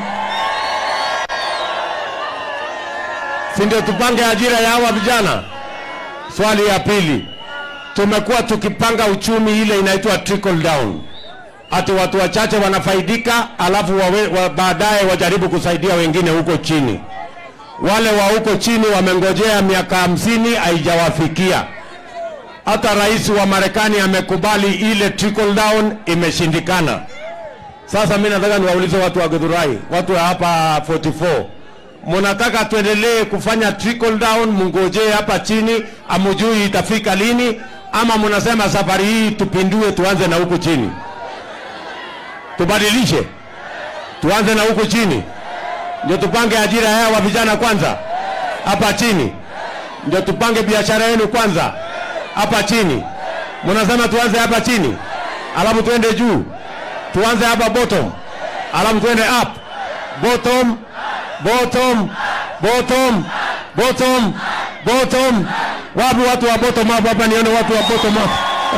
S1: si ndio tupange ajira ya hawa vijana? Swali ya pili, tumekuwa tukipanga uchumi ile inaitwa trickle down, ati watu wachache wanafaidika, alafu wawe, wa, baadaye wajaribu kusaidia wengine huko chini. Wale wa huko chini wamengojea miaka hamsini haijawafikia. Hata rais wa Marekani amekubali ile trickle down, imeshindikana. Sasa mimi nataka niwaulize watu wa Githurai, watu wa hapa 44, Munataka tuendelee kufanya trickle down, mungojee hapa chini, amujui itafika lini, ama munasema safari hii tupindue, tuanze na huku chini, tubadilishe, tuanze na huku chini, ndio tupange ajira ya wa vijana kwanza hapa chini, ndio tupange biashara yenu kwanza hapa chini. Munasema tuanze hapa chini, alafu tuende juu, tuanze hapa bottom, alafu tuende up, bottom, bottom, bottom, bottom, bottom. Wapi watu wa bottom up hapa? Nione watu wa bottom up.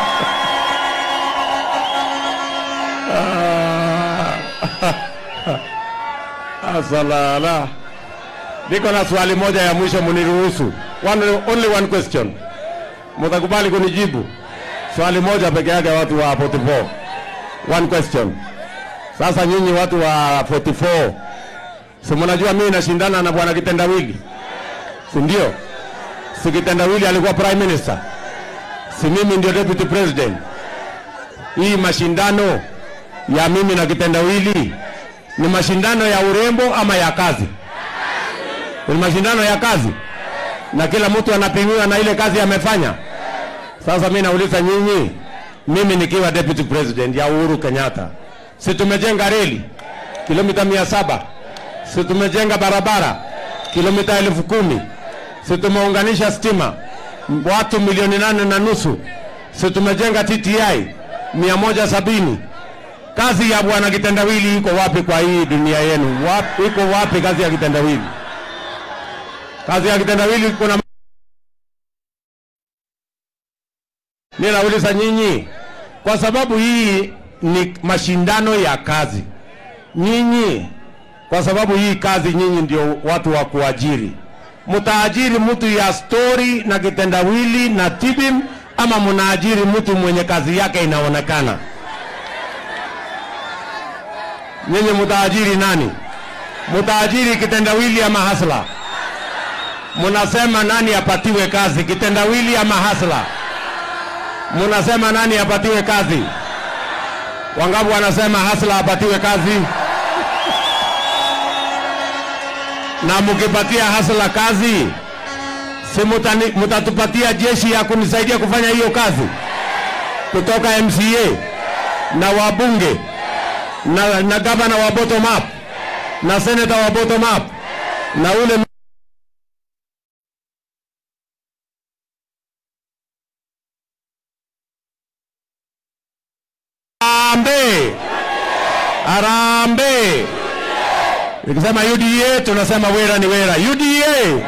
S1: Asalala. Niko na swali moja ya mwisho, muniruhusu. One, only one question. Mtakubali kunijibu swali moja peke yake, watu wa 44. One question. Sasa nyinyi watu wa 44, si mnajua mimi nashindana na bwana Kitendawili, si ndio? Si Kitendawili alikuwa prime minister, si mimi ndio deputy president. Hii mashindano ya mimi na Kitendawili ni mashindano ya urembo ama ya kazi? Ni mashindano ya kazi, na kila mtu anapimiwa na ile kazi amefanya. Sasa mimi nauliza nyinyi, mimi nikiwa deputy president ya Uhuru Kenyatta, si tumejenga reli kilomita mia saba si tumejenga barabara kilomita elfu kumi si tumeunganisha stima m- watu milioni nane na nusu si tumejenga TTI mia moja sabini kazi ya bwana kitendawili iko wapi kwa hii dunia yenu wapi, iko wapi kazi ya kitendawili kazi ya kitendawili kuna Mimi nauliza nyinyi, kwa sababu hii ni mashindano ya kazi. Nyinyi kwa sababu hii kazi, nyinyi ndio watu wa kuajiri, mtaajiri mtu ya stori na kitendawili na tibim, ama mnaajiri mtu mwenye kazi yake inaonekana? Nyinyi mtaajiri nani? Mtaajiri kitendawili ama hasla? Mnasema nani apatiwe kazi, kitendawili ama hasla? Munasema nani apatiwe kazi? Wangapi wanasema hasla apatiwe kazi? Na mkipatia hasla kazi, si mutani- mutatupatia jeshi ya kunisaidia kufanya hiyo kazi kutoka MCA na wabunge na, na gavana wa bottom up na seneta wa bottom up na ule Arambe, Arambe. Nikisema UDA tunasema wera ni wera. UDA,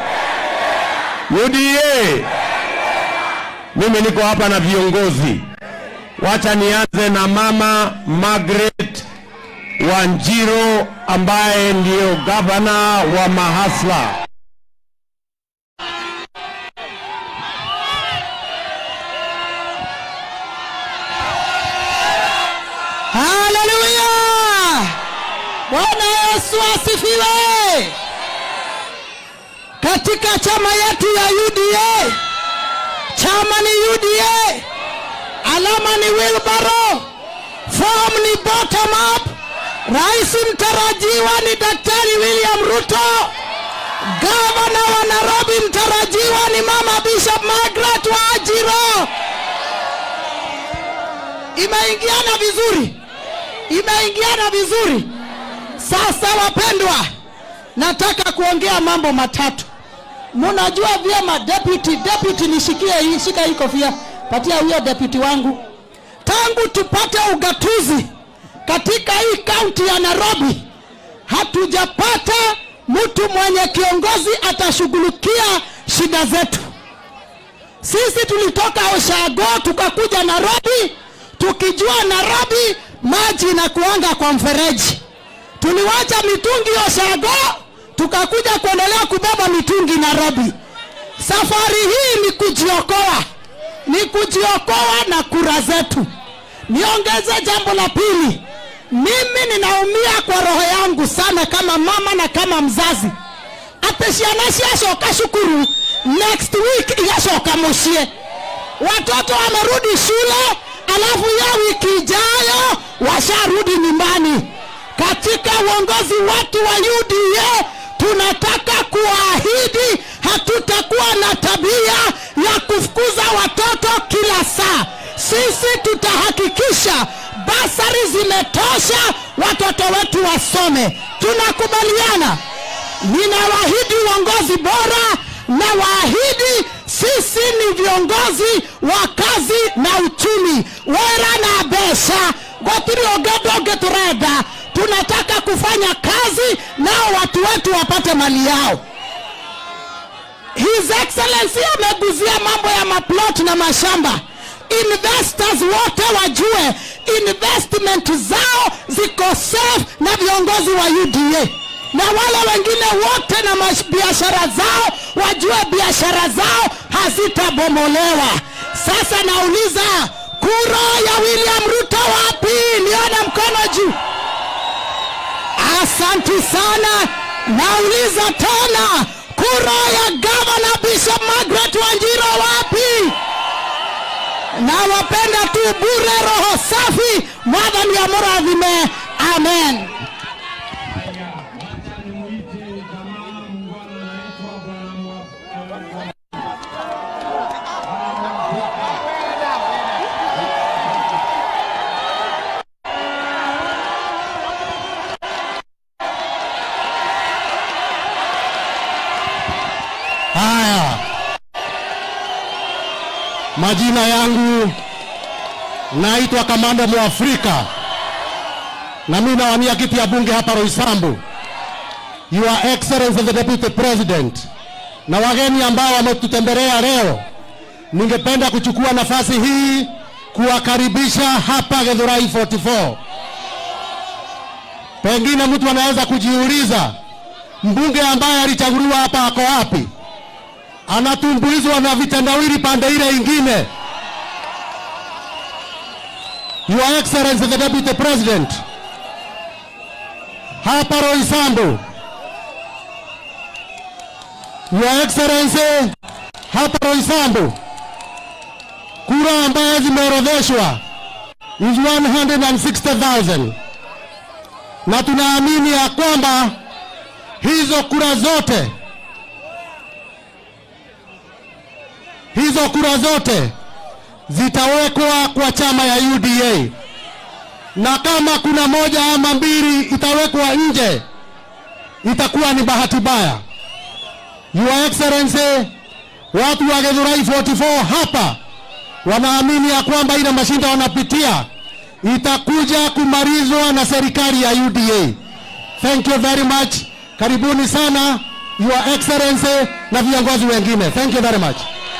S1: UDA. Mimi niko hapa na viongozi. Wacha nianze na mama Margaret Wanjiro ambaye ndio gavana wa Mahasla.
S2: haleluya bwana yesu asifiwe katika chama yetu ya uda chama ni uda alama ni wilbaro fom ni bottom up rais mtarajiwa ni daktari william ruto gavana wa nairobi mtarajiwa ni mama bishop margaret wa ajiro imeingiana vizuri imeingiana vizuri sasa wapendwa nataka kuongea mambo matatu mnajua vyema deputy deputy nishikie hii shika hii kofia patia huyo deputy wangu tangu tupate ugatuzi katika hii kaunti ya nairobi hatujapata mtu mwenye kiongozi atashughulikia shida zetu sisi tulitoka Oshago tukakuja Nairobi, tukijua Nairobi maji inakuanga kwa mfereji. Tuliwacha mitungi Oshago, tukakuja kuendelea kubeba mitungi Nairobi. Safari hii ni kujiokoa, ni kujiokoa na kura zetu. Niongeze jambo la pili, mimi ninaumia kwa roho yangu sana kama mama na kama mzazi ati ciana ciacoka cukuru next week igacoka mucie watoto wamerudi shule alafu ya wiki ijayo washarudi nyumbani katika uongozi wetu wa uda tunataka kuwaahidi hatutakuwa na tabia ya kufukuza watoto kila saa sisi tutahakikisha basari zimetosha watoto wetu wasome tunakubaliana ninawaahidi uongozi bora na waahidi sisi ni viongozi wa kazi na uchumi wera na besha gotiri ogedoge turenda tunataka kufanya kazi nao watu wetu wapate mali yao his excellency ameguzia mambo ya maplot na mashamba investors wote wajue investment zao ziko safe na viongozi wa uda na wale wengine wote na mash- biashara zao wajue biashara zao hazitabomolewa sasa nauliza kura ya william ruto wapi nione mkono juu asanti sana nauliza tena kura ya gavana bishop margaret wanjiro wapi nawapenda tu bure roho safi mwathani amurathime amen
S3: Haya, majina yangu naitwa Kamanda Mwafrika na mimi nawania kiti ya bunge hapa Roysambu. Your Excellency the Deputy President na wageni ambao wametutembelea leo, ningependa kuchukua nafasi hii kuwakaribisha hapa Githurai 44. Pengine mtu anaweza kujiuliza mbunge ambaye alichaguliwa hapa ako wapi? anatumbuizwa na vitendawili pande ile ingine. Your Excellency the Deputy President, hapa Roysambu, Your Excellency, hapa Roysambu, kura ambaye zimeorodheshwa is 160,000 na tunaamini ya kwamba hizo kura zote hizo kura zote zitawekwa kwa chama ya UDA, na kama kuna moja ama mbili itawekwa nje, itakuwa ni bahati mbaya. Your Excellency, watu wa Githurai 44 hapa wanaamini ya kwamba ile mashinda wanapitia itakuja kumalizwa na serikali ya UDA. Thank you very much. Karibuni sana Your Excellency na viongozi wengine. Thank you very much.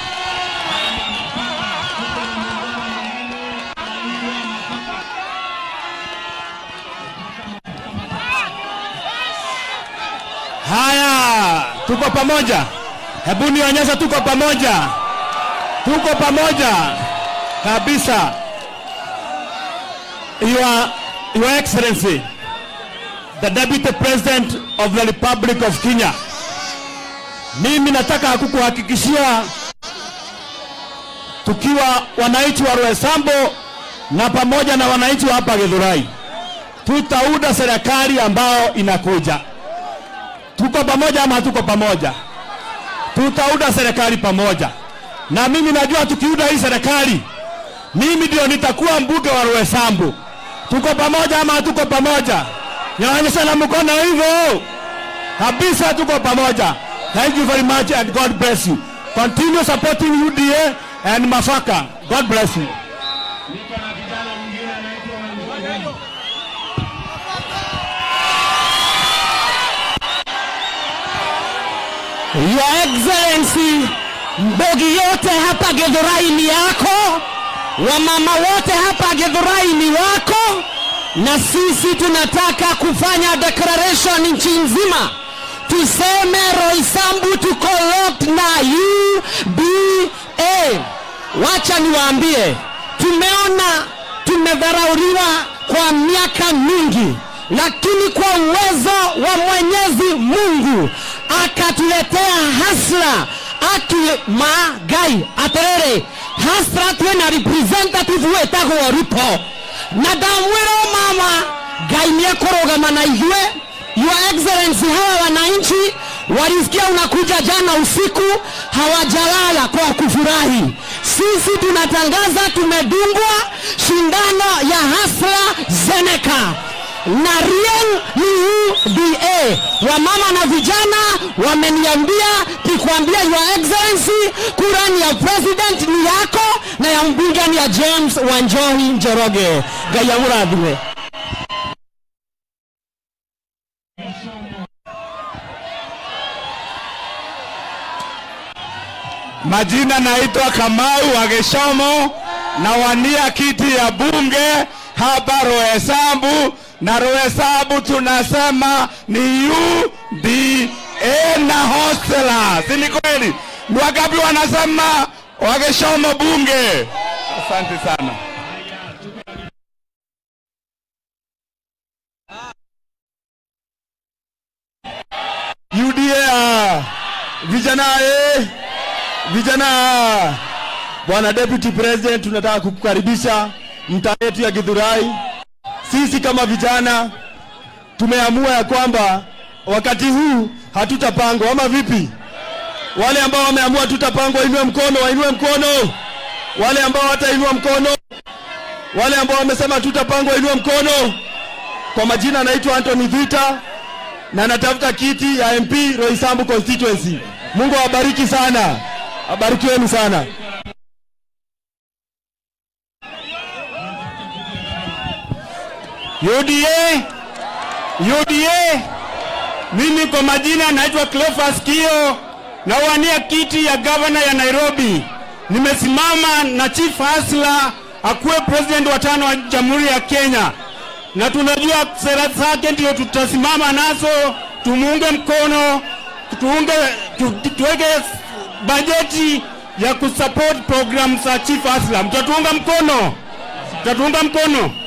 S1: Haya, tuko pamoja. Hebu nionyesha tuko pamoja, tuko pamoja kabisa. Your, Your Excellency, the Deputy President of the Republic of Kenya, mimi nataka kukuhakikishia tukiwa wananchi wa Roysambu na pamoja na wananchi wa hapa Githurai, tutaunda serikali ambayo inakuja tuko pamoja ama hatuko pamoja? Tutaunda serikali pamoja, na mimi najua tukiunda hii serikali, mimi ndio nitakuwa mbunge wa Roysambu. Tuko pamoja ama hatuko pamoja? Nyanyesha na mkono hivyo kabisa, tuko pamoja. Thank you very much and God bless you. Continue supporting UDA and Mafaka. God bless you.
S2: Your Excellency, mbogi yote hapa Githurai ni yako, wamama wote hapa Githurai ni wako, na sisi tunataka kufanya declaration nchi nzima, tuseme Roysambu tuko locked na UBA. Wacha niwaambie, tumeona tumedharauliwa kwa miaka mingi, lakini kwa uwezo wa Mwenyezi Mungu akatuletea hasra akimagai aterere hasra twena representative wetagwo ruto na ndamwĩra o mama ngai nĩ ekũrũgama na ithuĩ Your Excellency, hawa wananchi walisikia unakuja jana usiku, hawajalala kwa kufurahi. Sisi tunatangaza tumedungwa shindano ya Hasla Zeneca na Rieng ni UDA. Wamama na vijana wameniambia nikwambia, Your Excellency, kura ni ya president ni yako na ya mbunge ni ya James Wanjohi Njoroge. Ngai amurathime.
S1: Majina naitwa Kamau wa Geshomo, nawania kiti ya bunge hapa Roysambu, na Roysambu tunasema ni UDA na hostela, si ni kweli? Ni wangapi wanasema wa Geshomo bunge? Asante sana.
S3: UDA vijana eh, vijana. Bwana Deputy President, tunataka kukukaribisha mtaa yetu ya Githurai. Sisi kama vijana tumeamua ya kwamba wakati huu hatutapangwa, ama vipi? Wale ambao wameamua tutapangwa, wainue mkono, wainue mkono. Wale ambao hatainua mkono, wale ambao wamesema tutapangwa, wainue mkono. Kwa majina anaitwa Anthony Vita na natafuta kiti ya MP Roysambu constituency. Mungu awabariki sana, abarikiweni sana.
S1: UDA, UDA. Mimi kwa majina naitwa Cleophas Kio, nawania kiti ya gavana ya Nairobi. Nimesimama na Chief Hasla akuwe president wa tano wa Jamhuri ya Kenya, na tunajua sera zake ndio tutasimama nazo, tumuunge mkono, tuunge, tu, tuweke bajeti ya kusupport program za Chief Hasla. Mtatuunga mkono? Mtatuunga mkono?